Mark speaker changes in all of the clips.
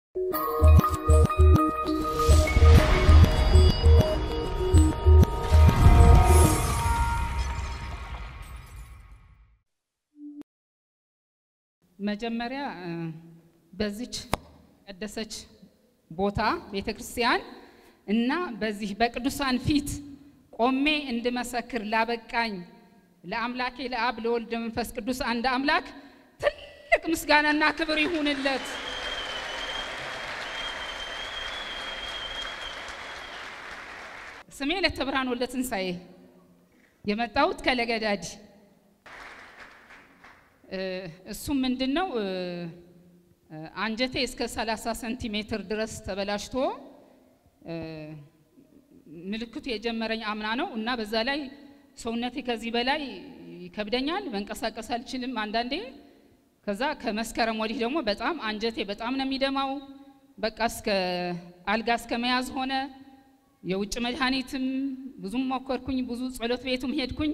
Speaker 1: መጀመሪያ በዚች ቀደሰች ቦታ ቤተ ክርስቲያን እና በዚህ በቅዱሳን ፊት ቆሜ እንድመሰክር ላበቃኝ ለአምላኬ ለአብ ለወልድ መንፈስ ቅዱስ አንድ አምላክ ትልቅ ምስጋናና ክብር ይሁንለት። ስሜ ለተብርሃን ወልደ ትንሣኤ የመጣሁት ከለገዳዲ እሱም ምንድን ነው አንጀቴ እስከ 30 ሴንቲሜትር ድረስ ተበላሽቶ ምልክቱ የጀመረኝ አምና ነው እና በዛ ላይ ሰውነቴ ከዚህ በላይ ይከብደኛል፣ መንቀሳቀስ አልችልም አንዳንዴ። ከዛ ከመስከረም ወዲህ ደግሞ በጣም አንጀቴ በጣም ነው የሚደማው። በቃ እስከ አልጋ እስከ መያዝ ሆነ። የውጭ መድኃኒትም ብዙም ሞከርኩኝ፣ ብዙ ጸሎት ቤቱም ሄድኩኝ።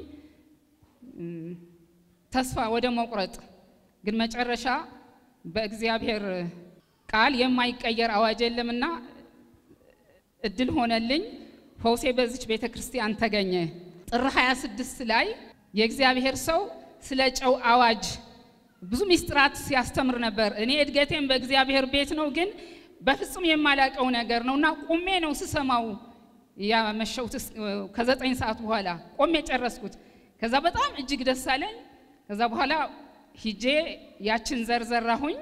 Speaker 1: ተስፋ ወደ መቁረጥ ግን መጨረሻ በእግዚአብሔር ቃል የማይቀየር አዋጅ የለምና እድል ሆነልኝ። ፈውሴ በዚች ቤተ ክርስቲያን ተገኘ። ጥር 26 ላይ የእግዚአብሔር ሰው ስለ ጨው አዋጅ ብዙ ሚስጥራት ሲያስተምር ነበር። እኔ እድገቴም በእግዚአብሔር ቤት ነው፣ ግን በፍጹም የማላቀው ነገር ነው እና ቁሜ ነው ስሰማው ያመሸሁት። ከዘጠኝ ሰዓት በኋላ ቆሜ ጨረስኩት። ከዛ በጣም እጅግ ደስ አለኝ። ከዛ በኋላ ሂጄ ያችን ዘርዘራሁኝ።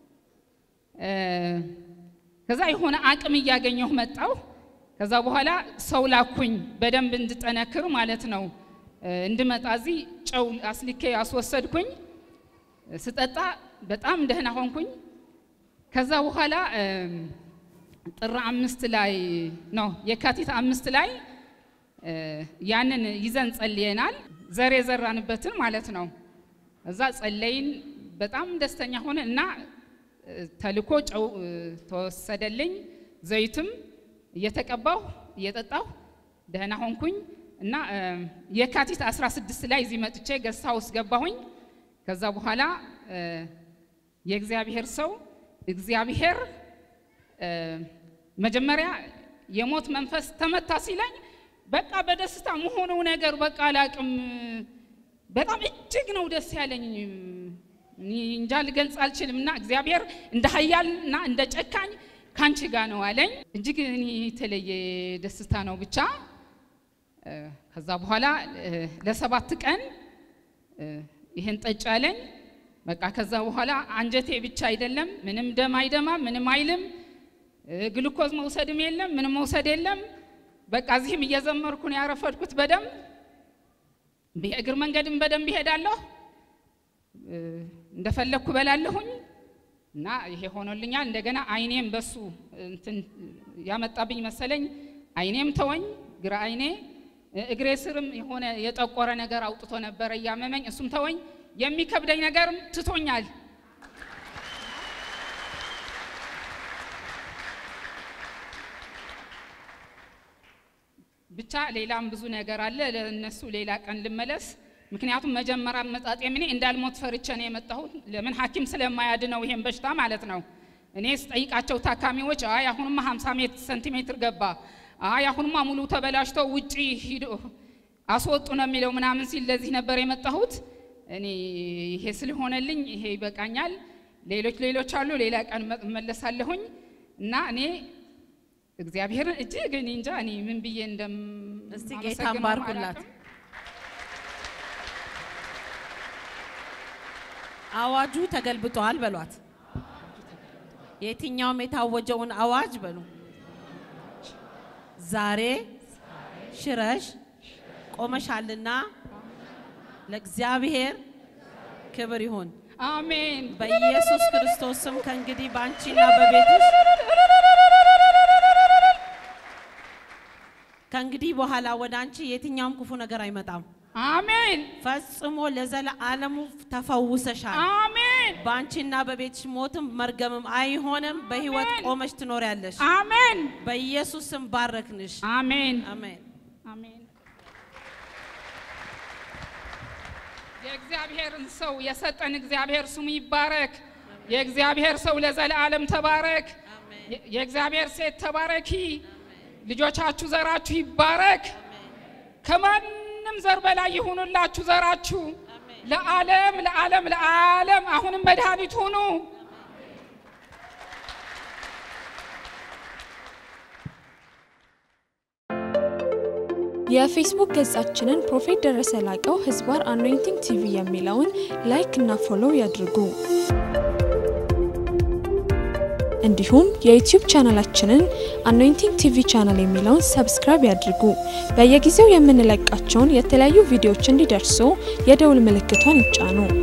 Speaker 1: ከዛ የሆነ አቅም እያገኘሁ መጣሁ። ከዛ በኋላ ሰው ላኩኝ በደንብ እንድጠነክር ማለት ነው። እንድመጣ እዚህ ጨው አስልኬ አስወሰድኩኝ። ስጠጣ በጣም ደህና ሆንኩኝ። ከዛ በኋላ ጥር አምስት ላይ ነው የካቲት አምስት ላይ ያንን ይዘን ጸልየናል። ዘር የዘራንበትን ማለት ነው። እዛ ጸለይን። በጣም ደስተኛ ሆነ እና ተልኮ ጨው ተወሰደልኝ። ዘይትም እየተቀባሁ እየጠጣሁ ደህና ሆንኩኝ እና የካቲት 16 ላይ እዚህ መጥቼ ገስት ሃውስ ገባሁኝ። ከዛ በኋላ የእግዚአብሔር ሰው እግዚአብሔር መጀመሪያ የሞት መንፈስ ተመታ ሲለኝ በቃ በደስታ መሆነው ነገር በቃ አላቅም። በጣም እጅግ ነው ደስ ያለኝ። እንጃ ልገልጽ አልችልም። እና እግዚአብሔር እንደ ኃያል እና እንደ ጨካኝ ካንቺ ጋር ነው አለኝ። እጅግ እኔ የተለየ ደስታ ነው ብቻ። ከዛ በኋላ ለሰባት ቀን ይህን ጠጭ አለኝ። በቃ ከዛ በኋላ አንጀቴ ብቻ አይደለም ምንም ደም አይደማም፣ ምንም አይልም። ግሉኮዝ መውሰድም የለም ምንም መውሰድ የለም። በቃ እዚህም እየዘመርኩ ነው ያረፈድኩት በደንብ የእግር መንገድም በደንብ ይሄዳለሁ፣ እንደፈለግኩ በላለሁኝ እና ይሄ ሆኖልኛል። እንደገና አይኔም በሱ እንትን ያመጣብኝ መሰለኝ። አይኔም ተወኝ፣ ግራ አይኔ እግሬ ስርም የሆነ የጠቆረ ነገር አውጥቶ ነበረ እያመመኝ፣ እሱም ተወኝ። የሚከብደኝ ነገርም ትቶኛል። ብቻ ሌላም ብዙ ነገር አለ። ለእነሱ ሌላ ቀን ልመለስ። ምክንያቱም መጀመሪያ መጣጤም እኔ እንዳልሞት ፈርቼ ነው የመጣሁት። ለምን ሐኪም ስለማያድነው ይሄን በሽታ ማለት ነው። እኔ ስጠይቃቸው ታካሚዎች አይ አሁንማ 50 ሴንቲሜትር ገባ፣ አይ አሁንማ ሙሉ ተበላሽቶ ውጪ ሂዶ አስወጡ ነው የሚለው ምናምን ሲል ለዚህ ነበር የመጣሁት። እኔ ይሄ ስለሆነልኝ ይሄ ይበቃኛል። ሌሎች ሌሎች አሉ፣ ሌላ ቀን እመለሳለሁኝ እና እኔ እግዚአብሔርን እጅግ እኔ እንጃ እኔ ምን ብዬ እንደም
Speaker 2: እስቲ ጌታን ባርኩላት። አዋጁ ተገልብጧል በሏት። የትኛውም የታወጀውን አዋጅ በሉ ዛሬ ሽረሽ ቆመሻልና ለእግዚአብሔር ክብር ይሁን።
Speaker 1: አሜን።
Speaker 2: በኢየሱስ ክርስቶስ ስም ከእንግዲህ በአንቺና በቤትሽ ከእንግዲህ በኋላ ወደ አንቺ የትኛውም ክፉ ነገር አይመጣም።
Speaker 1: አሜን።
Speaker 2: ፈጽሞ ለዘለዓለሙ ተፈውሰሻል።
Speaker 1: አሜን።
Speaker 2: በአንቺና በቤትሽ ሞትም መርገምም አይሆንም። በህይወት
Speaker 1: አሜን።
Speaker 2: ቆመሽ ትኖሪያለሽ።
Speaker 1: አሜን።
Speaker 2: በኢየሱስ ስም ባረክንሽ።
Speaker 1: አሜን።
Speaker 2: አሜን።
Speaker 1: አሜን። የእግዚአብሔርን ሰው የሰጠን እግዚአብሔር ስሙ ይባረክ። የእግዚአብሔር ሰው ለዘለዓለም ተባረክ። የ- የእግዚአብሔር ሴት ተባረኪ። ልጆቻችሁ ዘራችሁ ይባረክ። ከማንም ዘር በላይ ይሁኑላችሁ ዘራችሁ ለዓለም ለዓለም ለዓለም አሁንም መድኃኒት ሁኑ።
Speaker 3: የፌስቡክ ገጻችንን ፕሮፌት ደረሰ ላቀው ህዝባር አኖይንቲንግ ቲቪ የሚለውን ላይክ እና ፎሎው ያድርጉ። እንዲሁም የዩቲዩብ ቻናላችንን አኖይንቲንግ ቲቪ ቻናል የሚለውን ሰብስክራይብ ያድርጉ። በየጊዜው የምንለቃቸውን የተለያዩ ቪዲዮዎች እንዲደርሱ የደውል ምልክቷን ይጫኑ።